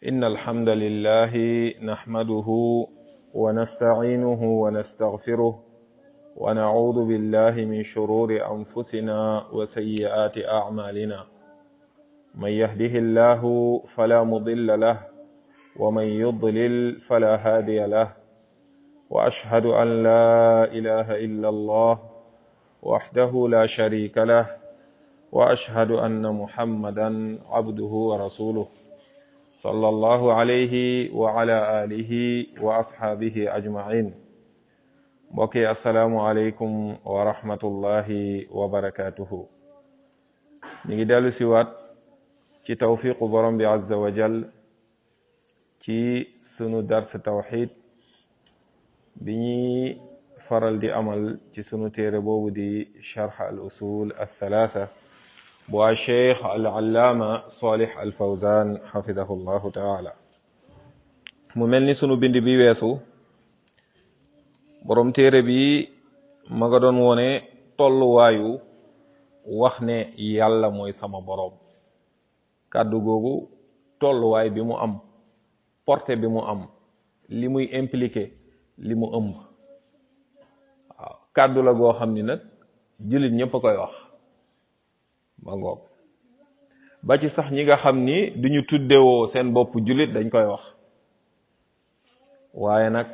إن الحمد لله نحمده ونستعينه ونستغفره ونعوذ بالله من شرور أنفسنا وسيئات أعمالنا من يهده الله فلا مضل له ومن يضلل فلا هادي له وأشهد أن لا إله إلا الله وحده لا شريك له وأشهد أن محمدا عبده ورسوله صلى الله عليه وعلى آله وأصحابه أجمعين mbokki asalaamualeykum wa rahmatullahi wa barakatuhu ñu ngi dellu siwaat ci tawfiqu borom bi azza wa jal ci sunu dars tawxid bi ñuy faral di amal ci sunu téere boobu di charx al usul althalatha bu waa cheikh al allaama salih al fawzan xafidahu llahu taala mu mel ni sunu bind bi weesu borom téere bi ma nga doon wone tolluwaayu wax ne yàlla mooy sama boroom kàddu googu tolluwaay bi mu am portée bi mu am li muy impliqué li mu ëmb waaw kàddu la goo xam ni nag jullit ñëpp a koy wax ma ngoog ba ci sax ñi nga xam ni duñu tuddewoo seen bopp jullit dañ koy wax waaye nag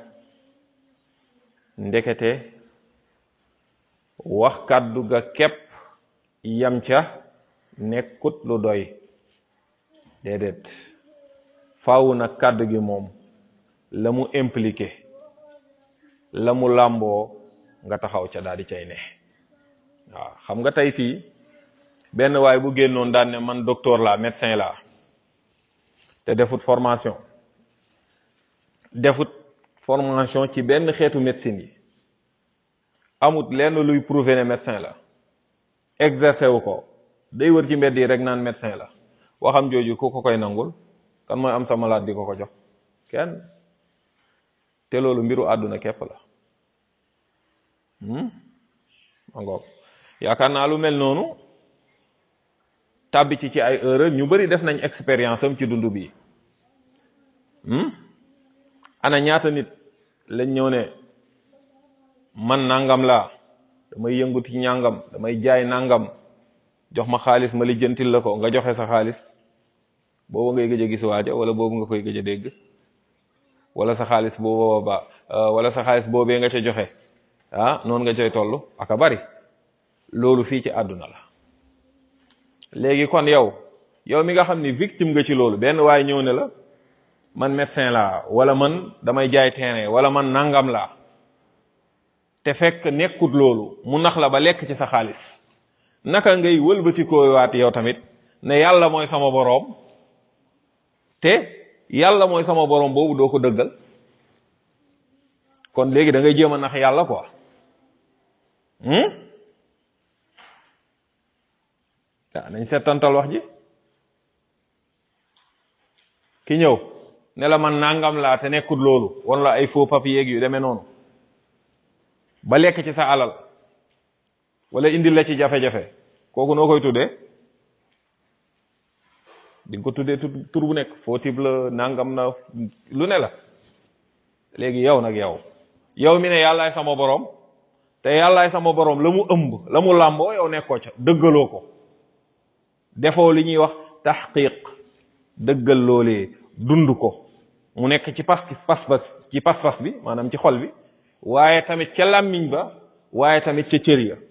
ndekete wax kàddu ga képp yam ca nekkut lu doy déedéet faaw nag kàddu gi moom la mu impliqué la mu làmboo nga taxaw ca daal di cay ne waaw xam nga tey fii benn waay bu génnoon daan ne man docteur la médecin la te defut formation defut formation ci benn xeetu médecine yi amut lenn luy prouver ne médecin la exercer wu ko day wër ci mbedd yi rek naan médecin la waxam jooju ku ko koy nangul kan mooy am sa malade di ko ko jox kenn te loolu mbiru àdduna képp la ma ngoog yaakaar naa lu mel noonu tàbbi ci ci ay erreur ñu bari def nañ expérience am ci dund bi ana ñaata nit lañ ñëw ne man nangam laa damay yëngu ci ñàngam damay jaay nangam jox ma xaalis ma lijjantil la ko nga joxe sa xaalis boobu ngay gëj a gis waaja wala boobu nga koy gëj a dégg wala sa xaalis boobu ba wala sa xaalis boobee nga ca joxe ah noonu nga coy toll aka bari loolu fii ci àdduna la léegi kon yow yow mi nga xam ni victime nga ci loolu benn waaye ñëw ne la man médecin laa wala man damay jaay terrain wala man nangam laa te fekk nekkut loolu mu nax la ba lekk ci sa xaalis naka ngay wëlbatikoo waat yow tamit ne yàlla mooy sama boroom te yàlla mooy sama boroom boobu doo ko dëggal kon léegi da ngay jéem a nax yàlla quoi waaw nañ seetantal wax ji ki ñëw ne la man nangam laa te nekkut loolu wan la ay faux papier yu demee noonu ba lekk ci sa alal wala indil la ci jafe-jafe kooku noo koy tuddee di nga ko tuddee tur bu nekk faux type la nangam na lu ne la léegi yow nag yow yow mi ne yàllaay sama borom te yàllaay sama borom la mu ëmb la mu làmboo yow nekkoo ca dëggaloo ko defoo li ñuy wax taxqiq dëggal loolee dund ko mu nekk ci pas pas-pas ci pas-pas bi maanaam ci xol bi waaye tamit ca làmmiñ ba waaye tamit ca cër ya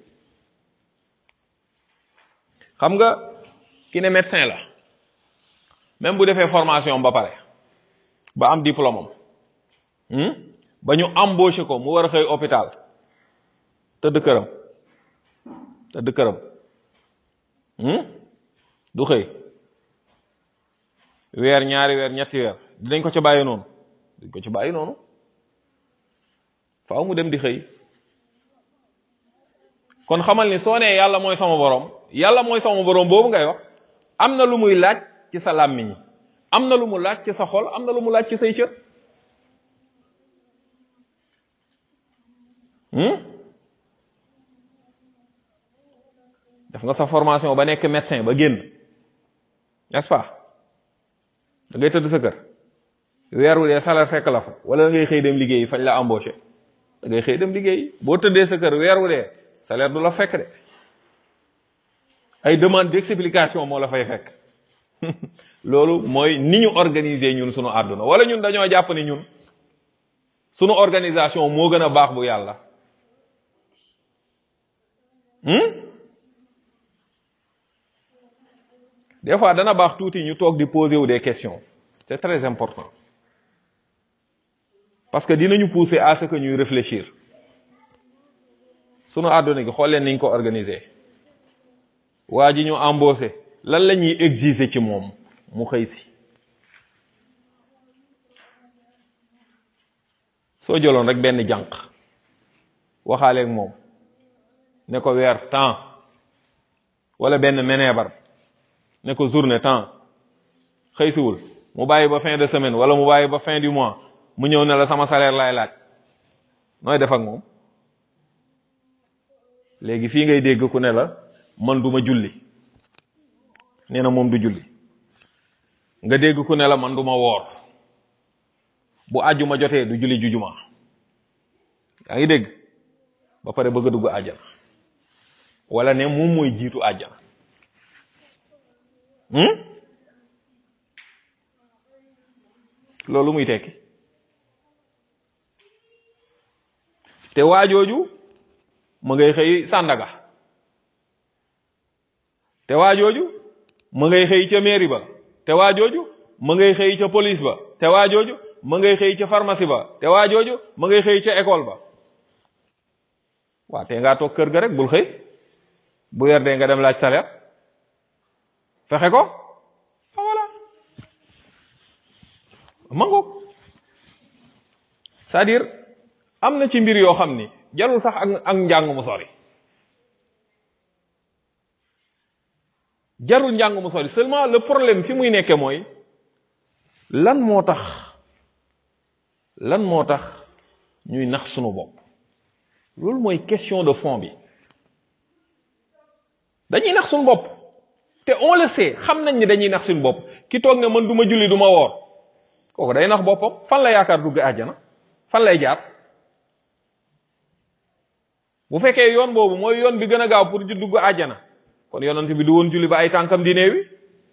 xam nga ki ne médecin la même bu defee formation ba pare ba am diplôme am ba ñu embauché ko mu war a xëy hôpital tëdd këram tëdd këram du xëy weer ñaari weer ñetti weer dinañ ko ca bàyyi noonu dañ ko ca bàyyi noonu faaw mu dem di xëy kon xamal ni soo nee yàlla mooy sama borom yàlla mooy sama borom boobu ngay wax am na lu muy laaj ci sa làmmiñ am na lu mu laaj ci sa xol am na lu mu laaj ci say cër def nga sa formation ba nekk médecin ba génn n'est-ce pas da ngay tëdd sa kër weer wu dee salaire fekk la fa wala da ngay xëy dem liggéey fañ la embauché da ngay xëy dem liggéey boo tëddee sa kër weer wu dee salaire du la fekk de ay demande d'explication moo la fay fekk loolu mooy ni ñu organiser ñun sunu àdduna wala ñun dañoo jàpp ni ñun sunu organisation moo gën a baax bu yàlla des fois dana baax tuuti ñu toog di poser wu des questions c'est très important parce que dinañu pousser à ce que ñuy réfléchir sunu àdduna gi xool leen niñ ko organiser waa ji ñu embauché lan la ñuy exiger ci moom mu xëy si soo jëloon rek benn jànq waxaaleeg moom ne ko weer temps wala benn meneebar ne ko journée temps xëy siwul mu bàyyi ba fin de semaine wala mu bàyyi ba fin du mois mu ñëw ne la sama salaire laay laaj nooy def ak moom léegi fii ngay dégg ku ne la man duma julli nee na moom du julli nga dégg ku ne la man duma woor bu àjjuma jotee du julli jujuma yaa ngi dégg ba pare bëgg a dugg àjjana wala ne moom mooy jiitu àjjana loolu muy tekki te waajooju ma ngay xëy Sandaga te waajooju ma ngay xëy ca mairie ba te waajooju ma ngay xëy ca police ba te waajooju ma ngay xëy ca pharmacie ba te waajooju ma ngay xëy ca école ba waa te ngaa toog kër ga rek bul xëy bu weer dee nga dem laaj salaire fexe ko voilà mangoog c'est-à-dire am na ci mbir yoo xam ni jarul sax ak ak njàng mu sori jarul njàng mu sori seulement le problème fi muy nekke mooy lan moo tax lan moo tax ñuy nax sunu bopp loolu mooy question de fond bi dañuy nax suñu bopp te on le sait xam nañ ni dañuy nax suñu bopp ki toog ne man du ma julli du ma woor kooku day nax boppam fan la yaakaar dugg àjjana fan lay jaar bu fekkee yoon boobu mooy yoon bi gën a gaaw pour ju dugg àjjana kon yonent bi du woon julli ba ay tànkam di néewi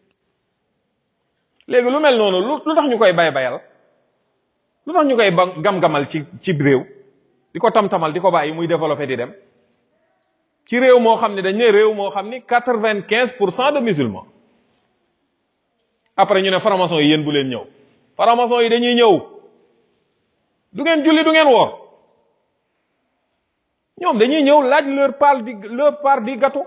léegi lu mel noonu lu lu tax ñu koy bay bayal lu tax ñu koy ba gam-gamal ci ci réew di ko tam-tamal di ko bàyyi muy développé di dem ci réew moo xam ne dañ ne réew moo xam ni quatre-vingt-quinze pour cent de musulmans après ñu ne franc-maçon yi yéen bu leen ñëw franc-maçon yi dañuy ñëw du ngeen julli du ngeen woor ñoom dañuy ñëw laaj leur part di leur part di gâteau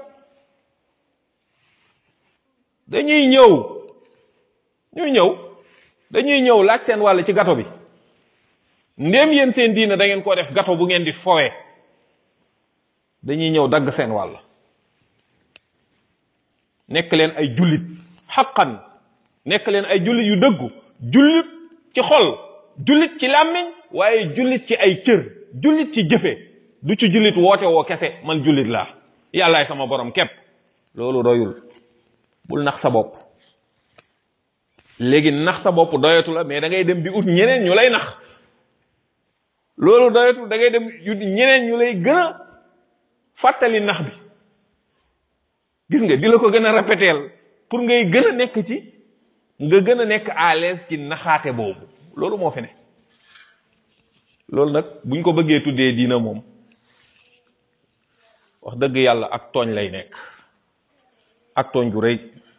dañuy ñëw ñuy ñëw dañuy ñëw laaj seen wàll ci gâteau bi ndéem yéen seen diina da ngeen ko def gâteau bu ngeen di fowee dañuy ñëw dagg seen wàll nekk leen ay jullit xaqan nekk leen ay jullit yu dëggu jullit ci xol jullit ci làmmiñ waaye jullit ci ay cër jullit ci jëfe du ci jullit woote woo kese man jullit laa yàllaay sama borom képp loolu doyul bul nax sa bopp léegi nax sa bopp doyatu la mais da ngay dem di ut ñeneen ñu lay nax loolu doyatul da ngay dem ut ñeneen ñu lay gën a fàttali nax bi gis nga di la ko gën a répéteel pour ngay gën a nekk ci nga gën a nekk à l'aise ci naxaate boobu loolu moo fi ne loolu nag buñ ko bëggee tuddee diina moom wax dëgg yàlla ak tooñ lay nekk ak tooñ gu rëy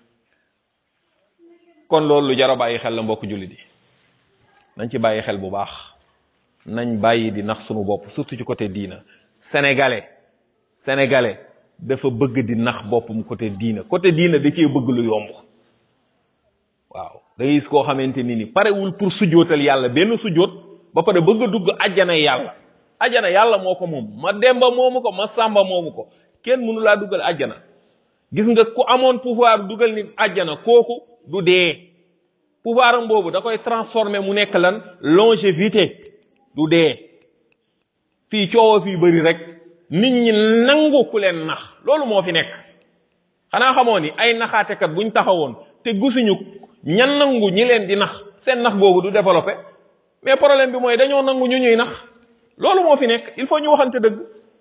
kon loolu lu jar a bàyyi xel la mbokk jullit yi nañ ci bàyyi xel bu baax nañ bàyyi di nax sunu bopp surtout ci côté diina sénégalais sénégalais dafa bëgg di nax boppam côté diina côté diina da cee bëgg lu yomb waaw da ngay gis koo xamante ni ni parewul pour sujjootal yàlla benn sujjoot ba pare bëgg a dugg ajjana yàlla ajjana yàlla moo ko moom ma demba moomu ko ma sàmba moomu ko kenn mënu laa dugal ajjana gis nga ku amoon pouvoir dugal nit ajjana kooku du dee pouvoir am boobu da koy transformer mu nekk lan longévité du dee fii coowa fii bëri rek nit ñi nangu ku leen nax loolu moo fi nekk xanaa xamoo ni ay naxaatekat buñ taxawoon te gisuñu ñan nangu ñi leen di nax seen nax googu du développé mais problème bi mooy dañoo nangu ñu ñuy nax loolu moo fi nekk il faut ñu waxante dëgg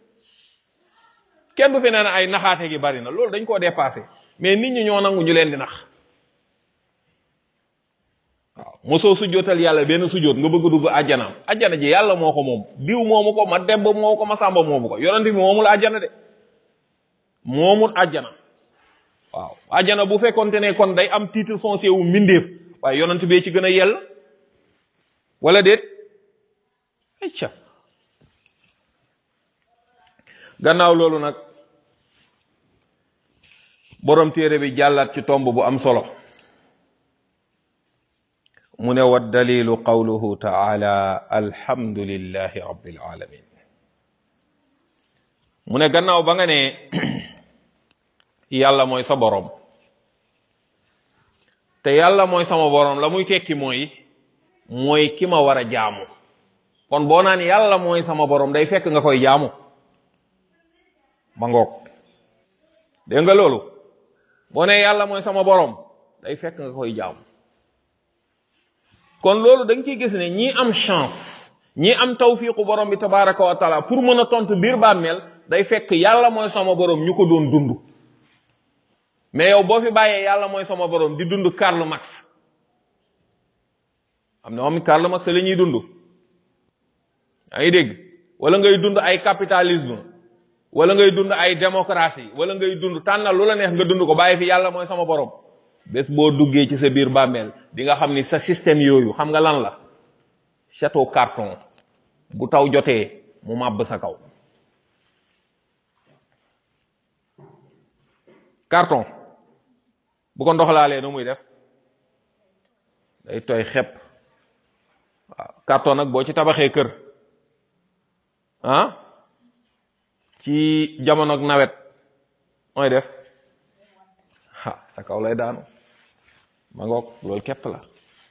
kenn du fi nee na ay naxaate gi bari na loolu dañ koo dépassé mais nit ñi ñoo nangu ñu leen di nax waaw mosoo sujjootal yàlla benn sujjoot nga bëgg a dugg àjjanaam àjjana ji yàlla moo ko moom diw moomu ko ma demb moomu ko ma sàmba moomu ko yonent bi moomul àjjana de moomul àjjana waaw àjjana bu fekkonte ne kon day am titre foncier wu mbindeef waaye yonent bee ci gën a yell wala déet ayca gannaaw loolu nag borom téere bi jàllaat ci tomb bu am solo mu ne wa dalilu qawluhu taala alhamdulillahi rabbil alamin mu ne gannaaw ba nga ne yàlla mooy sa borom te yàlla mooy sama borom la muy tekki mooy mooy ki ma war a jaamu kon boo naan yàlla mooy sama borom day fekk nga koy jaamu ma ngoog dégg nga loolu boo ne yàlla mooy sama borom day fekk nga koy jaamu kon loolu da nga ciy gis ne ñii am chance ñii am tawfiqu borom bi tabaraka wa taala pour mën a tontu biir bàmmeel day fekk yàlla mooy sama borom ñu ko doon dund mais yow boo fi bàyyee yàlla mooy sama borom di dund Karl Marx am na moom Karl Marx la ñuy dund yaa ngi dégg wala ngay dund ay capitalisme wala ngay dund ay démocratie wala ngay dund tànnal lu la neex nga dund ko bàyyi fi yàlla mooy sama borom bés boo duggee ci sa biir bàmmeel di nga xam ni sa système yooyu xam nga lan la château carton bu taw jotee mu màbb sa kaw carton bu ko ndox laalee nu muy def day tooy xepp waaw carton nag boo ci tabaxee kër ah ci jamonoog nawet mooy def ha sa kaw lay daanu ma ngoog loolu képp la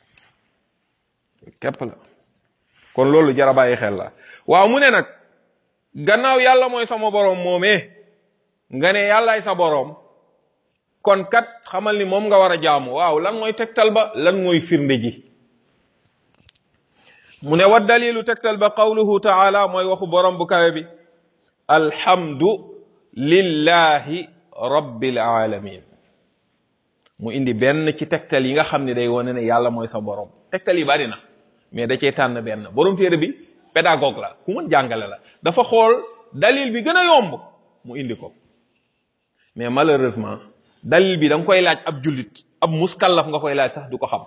képp la kon loolu jara bàyyi xel la waaw mu ne nag gannaaw yàlla mooy sama boroom moomee nga ne yàllaay sa boroom kon kat xamal ni moom nga war a jaamu waaw lan mooy tegtal ba lan mooy firnde ji mu ne wa dalilu tegtal ba qawluhu taala mooy waxu borom bu kawe bi alhamdu lillahi rabbil alamin mu indi benn ci tegtal yi nga xam ne day wane ne yàlla mooy sa borom tegtal yi bari na mais da cee tànn benn borom téere bi pédagogue la ku mën jàngale la dafa xool dalil bi gën a yomb mu indi ko mais malheureusement dalil bi da nga koy laaj ab jullit ab muskallaf nga koy laaj sax du ko xam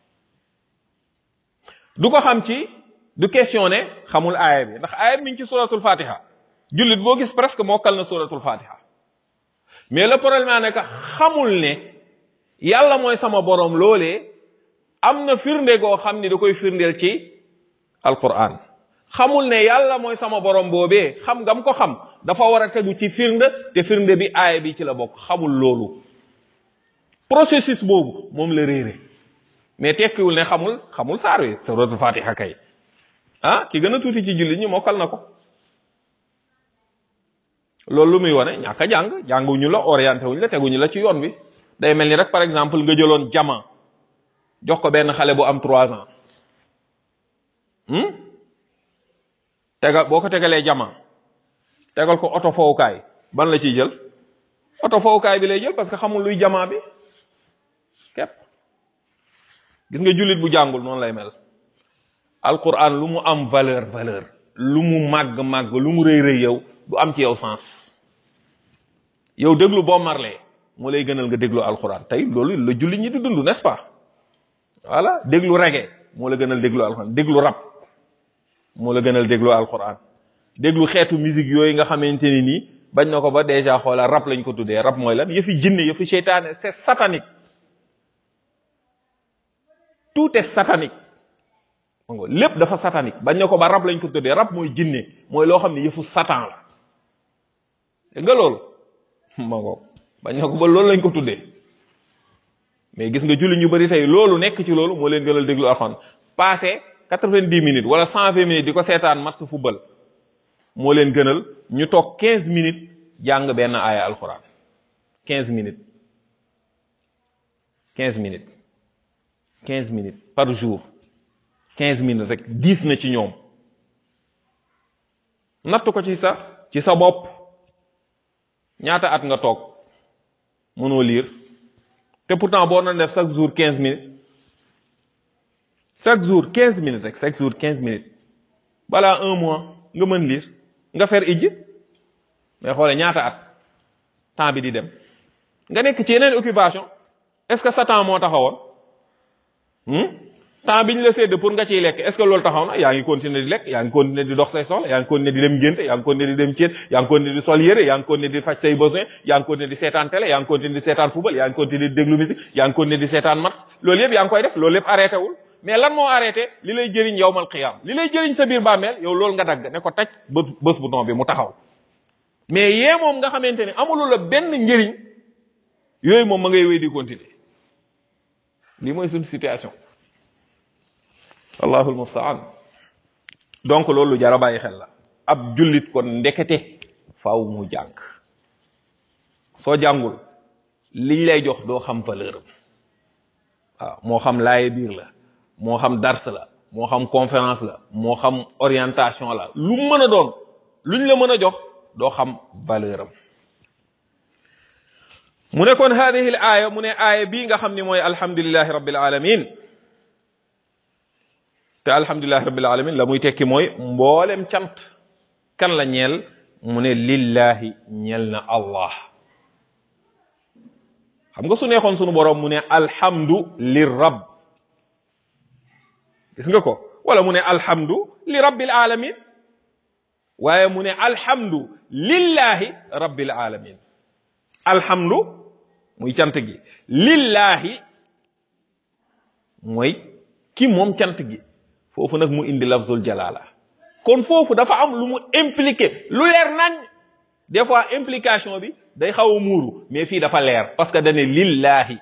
du ko xam ci du questionné xamul aaya bi ndax aaya bi mi ngi ci suratul fatiha jullit boo gis presque mokkal na suratul fatiha mais le problème ne que xamul ne yàlla mooy sama borom loolee am na firnde goo xam ni da koy firndeel ci alquran xamul ne yàlla mooy sama borom boobee xam ngam ko xam dafa war a tegu ci firnde te firnde bi aaya bi ci la bokk xamul loolu processus boobu moom la réere mais tekkiwul ne xamul xamul saar wi suratul fatiha kay ah ki gën a tuuti ci jullit ñi mokkal na ko loolu lu muy wane ñàkk a jàng jànguñu la orienté wuñu la teguñu la ci yoon bi day mel ni rek par exemple nga jëloon jama jox ko benn xale bu am trois ans tegal boo ko tegalee jama tegal ko oto fowukaay ban la ciy jël oto fowukaay bi lay jël parce que xamul luy jama bi képp gis nga jullit bu jàngul noonu lay mel alquran lu mu am valeur valeur lu mu màgg màgg lu mu rëy rëy yow du am ci yow sens yow déglu boo marlee moo lay gënal nga déglu alquran tey loolu la jullit ñi di dund n'est-ce pas voilà déglu reggae moo la gënal déglu alquran déglu rap moo la gënal déglu alquran déglu xeetu musique yooyu nga xamante ni nii bañ na ko ba déjà xoola rap lañ ko tuddee rap mooy lan yëfi jinne yëfi seytaane c'est satanique tout est satanique ngo lépp dafa satanique bañ na ko ba rab lañ ko tuddee rab mooy jinne mooy loo xam ne yëfu satan la dégg nga loolu ma ngo bañ na ko ba loolu lañ ko tuddee mais gis nga julli ñu bari tey loolu nekk ci loolu moo leen gënal déglu alxuraan passé quatre-vingt-dix minutes wala cent vingt minutes di ko seetaan match football moo leen gënal ñu toog quinze minutes jàng benn aaya alxuraan quinze minutes quinze minutes quinze minutes par jour quinze minutes rek diis na ci ñoom natt ko ci sa ci sa bopp ñaata at nga toog mënoo lire te pourtant boo doon def chaque jour quinze minutes chaque jour quinze minutes rek chaque jour quinze minutes balaa un mois nga mën lire nga fer ijj mais xoole ñaata at temps bi di dem nga nekk ci yeneen occupation est-ce que sa temps moo taxawoon temps bi ñu la sédd pour nga ciy lekk est-ce que loolu taxaw na yaa ngi continuer di lekk yaa ngi continuer di dox say soxla yaa ngi continuer di dem ngénte yaa ngi continuer di dem céet yaa ngi continuer di sol yére yaa ngi continuer di faj say besoin yaa ngi continuer di seetaan télé yaa ngi continuer di seetaan football yaa ngi continuer di déglu musique yaa ngi continuer di seetaan match loolu yëpp yaa ngi koy def loolu yëpp arrêté wul mais lan moo arrêté li lay jëriñ yowmal qiyaam li lay jëriñ sa biir bàmmeel yow loolu nga dagg ne ko taj bë bés bu ton bi mu taxaw mais yee moom nga xamante ne amulu la benn njëriñ yooyu moom ma ngay wéy di continuer lii mooy suñu situation allahul mustaan donc loolu jara bàyyi xel la ab jullit kon ndekete faaw mu jàng soo jàngul liñ lay jox doo xam valeur am waaw moo xam laaye biir la moo xam dars la moo xam conférence la moo xam orientation la lu mën a doon luñ la mën a jox doo xam valeur am mu ne kon hadihi l aaya mu ne aaya bii nga xam ni mooy alhamdulillahi rabbil alamin te alhamdulillahi rabbil alamin la muy tekki mooy mboolem cant kan la ñeel mu ne lillahi ñeel na allah xam nga su neexoon sunu boroom mu ne alhamdu lir rabb gis nga ko wala mu ne alhamdu li rabbil alamin waaye mu ne alhamdu lillahi rabbil alamin alhamdu muy cant gi lillahi mooy ki moom cant gi foofu nag mu indi lafzul jalala kon foofu dafa am lu mu impliqué lu leer nañ des fois implication bi day xaw a muuru mais fii dafa leer parce que dane lillahi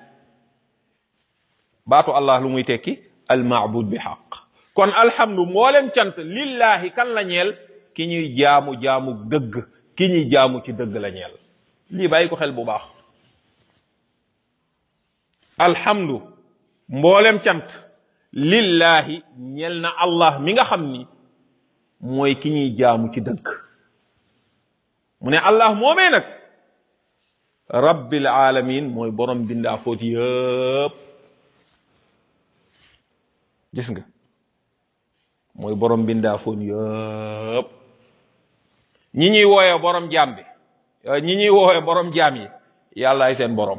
baatu allah lu muy tekki al maabud bi xaq kon alhamdu mboolem cant lillahi kan la ñeel ki ñuy jaamu jaamu dëgg ki ñuy jaamu ci dëgg la ñeel lii bàyyi ko xel bu baax alhamdu mboolem cant lillahi ñeel na allah mi nga xam ni mooy ki ñuy jaamu ci dëgg mu ne allah moomee nag rabbil alamin mooy borom bindaa foot yëpp gis nga mooy borom bindaa foot yëpp ñi ñuy wooye borom jaam bi ñi ñuy woowe borom jaam yi yàllaay seen borom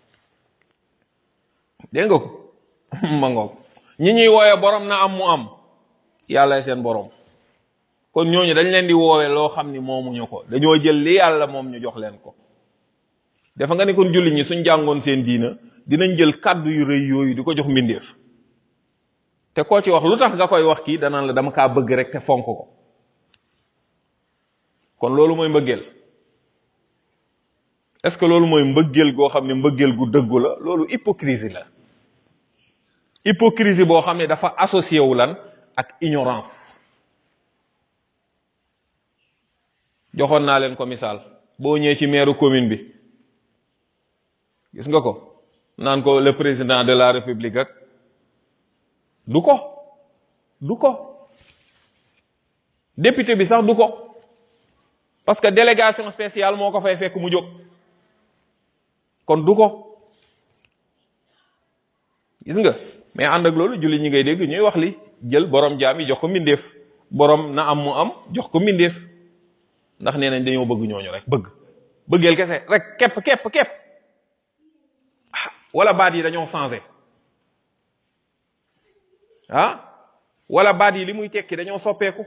dégg nga ko ma ngoog ñi ñuy woowe borom na am mu am yàllaay seen borom kon ñooñu dañ leen di woowe loo xam ni moomuñu ko dañoo jël li yàlla moom ñu jox leen ko dafa nga ni kon jullit ñi suñ jàngoon seen diina dinañ jël kàddu yu rëy yooyu di ko jox mbindeef te koo ci wax lu tax nga koy wax kii danaan la dama kaa bëgg rek te fonk ko kon loolu mooy mbëggeel est-ce que loolu mooy mbëggeel goo xam ne mbëggeel gu dëggu la loolu hypocrisie la hypocrisie boo xam ne dafa associé wu lan ak ignorance joxoon naa leen ko misaal boo ñëwee ci maire commune bi gis nga ko naan ko le président de la république ak du ko du ko député bi sax du ko parce que délégation spéciale moo ko fay fekk mu jóg kon du ko gis nga mais ànd ak loolu julli ñi ngay dégg ñuy wax li jël borom jaam yi jox ko mbindeef borom na am mu am jox ko mbindeef ndax nee nañ dañoo bëgg ñooñu rek bëgg bëggeel kese rek képp képp képp wala baat yi dañoo changé ah wala baat yi li muy tekki dañoo soppeeku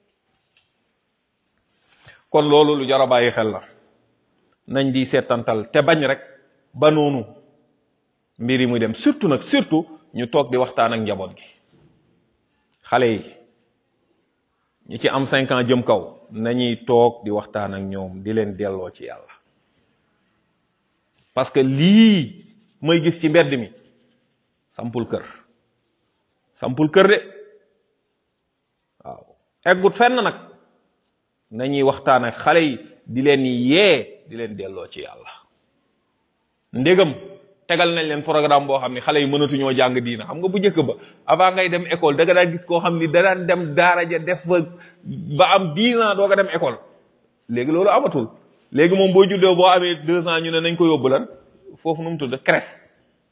kon loolu lu jar a bàyyi xel la nañ di seetantal te bañ rek ba noonu mbir yi muy dem surtout nag surtout ñu toog di waxtaan ak njaboot gi xale yi ñi ci am cinq ans jëm kaw nañuy toog di waxtaan ak ñoom di leen delloo ci yàlla parce que lii may gis ci mbedd mi sampul kër sampul kër de waaw eggut fenn nag nañuy waxtaan ak xale yi di leen yee di leen delloo ci yàlla ndégam tegal nañ leen programme boo xam ne xale yi mënatuñoo jàng diina xam nga bu njëkk ba avant ngay dem école da nga daan gis koo xam ni da daan dem daara ja def fa ba am dix ans doo nga dem école léegi loolu amatul léegi moom boo juddoo boo amee deux ans ñu ne nañ ko yóbbu lan foofu nu mu tudd crèche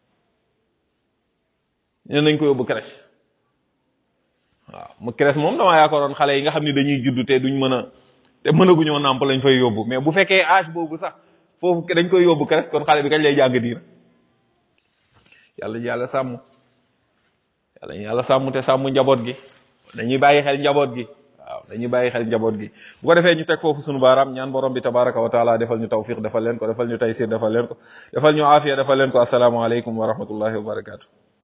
ñu ne nañ ko yóbbu crèche waaw mu crèche moom damaa yaakaaroon xale yi nga xam ni dañuy judd te duñ mën a te mënaguñoo nàmp lañ fay yóbbu mais bu fekkee âge boobu sax foofu dañ koy yóbbu crèche kon xale bi kañ lay jàng diina yàlla yàlla sàmm yàlla ñu yàlla sàmm te sàmm njaboot gi dañuy bàyyi xel njaboot gi waaw dañuy bàyyi xel njaboot gi bu ko defee ñu teg foofu sunu baaraam ñaan borom bi tabaraka wa taala defal ñu tawfiq defal leen ko defal ñu taysir defal leen ko defal ñu aafiya defal leen ko asalaamaaleykum wa rahmatullahi wa barakatu